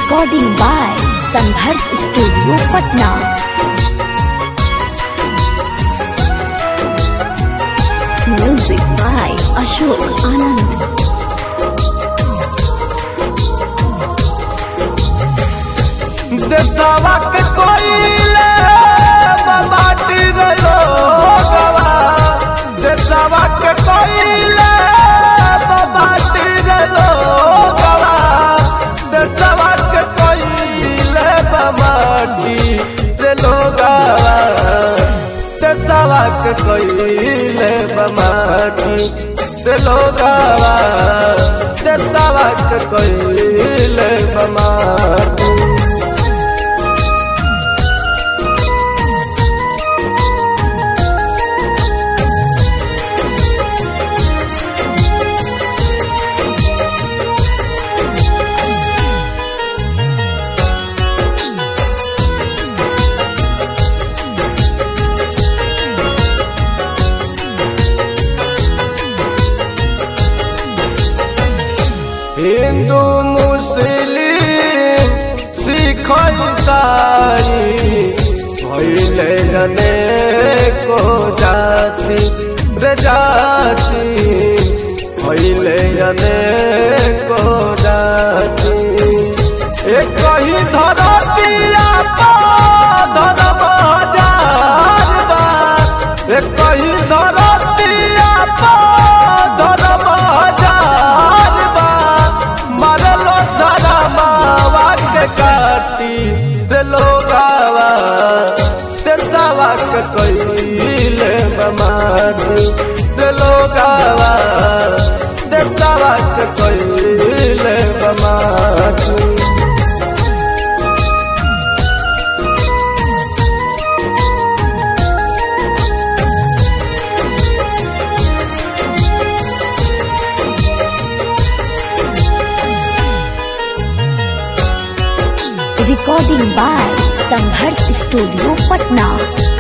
Recording by Sangharsh studio Patna music by Ashok Anand देशवा के कोइले माटी गयो गवा देशवा के कोइले माटी गयो गवा देशवा के कोइले माटी चलो गवा देशवा के कोइले माटी चलो गवा देशवा के कोइले माटी हिंदू मुस्लिम सिख ईसाई भैले जने को जाति रे जाति भैले जने को जाति एक ही धरतिया धर्म हजार बार एक ही धरतिया धर्म हजार बार मरलो धरमावा के काटी से लोगावा से सवा के कइले बमारी से लोगावा से सवा के कइले बमारी recording by Sangharsh studio Patna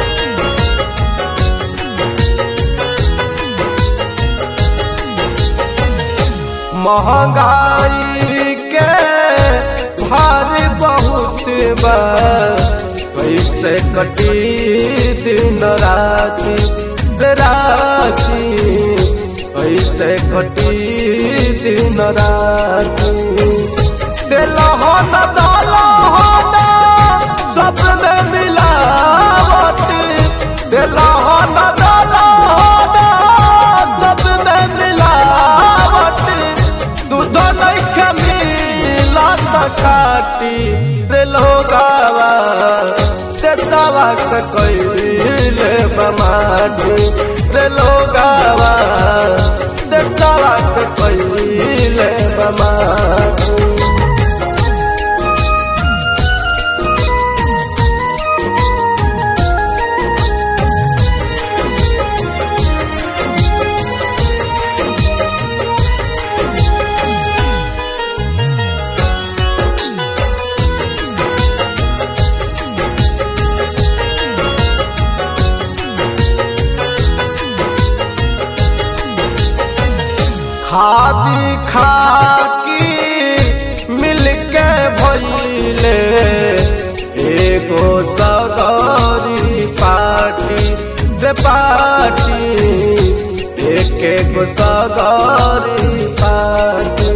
महंगाई के भारी बहुत बा कैसे कटी दिन राति राति कैसे कटी दिन राति दिलहन दलहन सब में मिलावट दिलहन दलहन सब में मिलावट दूध नहीं मिला सकाटी रे लोगावा से सवा के कइले बमाटी रे लोगावा से सवा के कइले बमाटी खादी खाकी मिलके भइले एगो सगरी पार्टी दे पार्टी एक एगो सगरी पार्टी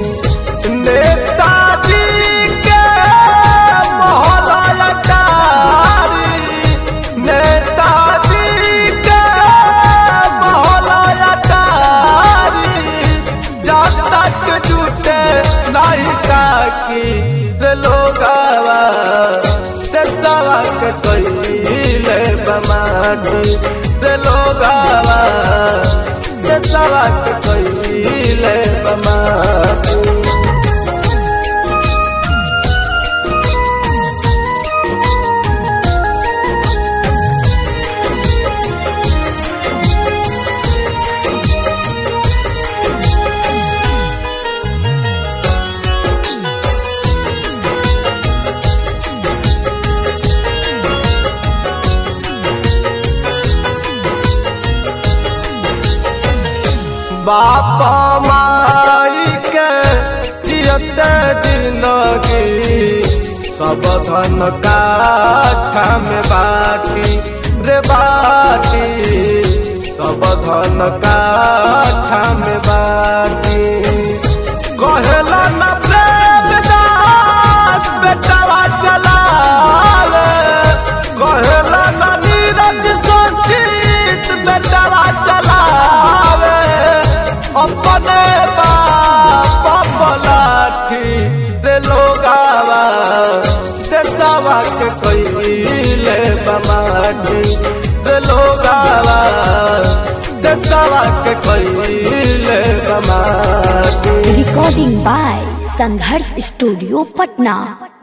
नेताजी के मोहल्ला अटारी नेताजी के मोहल्ला अटारी जब तक जुटे नहीं काकी से लोगावा से सवा के कइले बमाटी से लोगावा से सवा के कइले बमाटी बाप माई के जियते जिंदगी सब धन काठा में बाटी रे बाटी सब धन काठा में बाटी कहेला न प्रेम दास बेटवा चलावे कहेला न नीरज संचित बेटवा चलावे अपने बाप पलाठी रे लोगावा देशवा के कइले बमाटी रे लोगावा देशवा के कइले बमाटी Recording by Sangharsh Studio, Patna.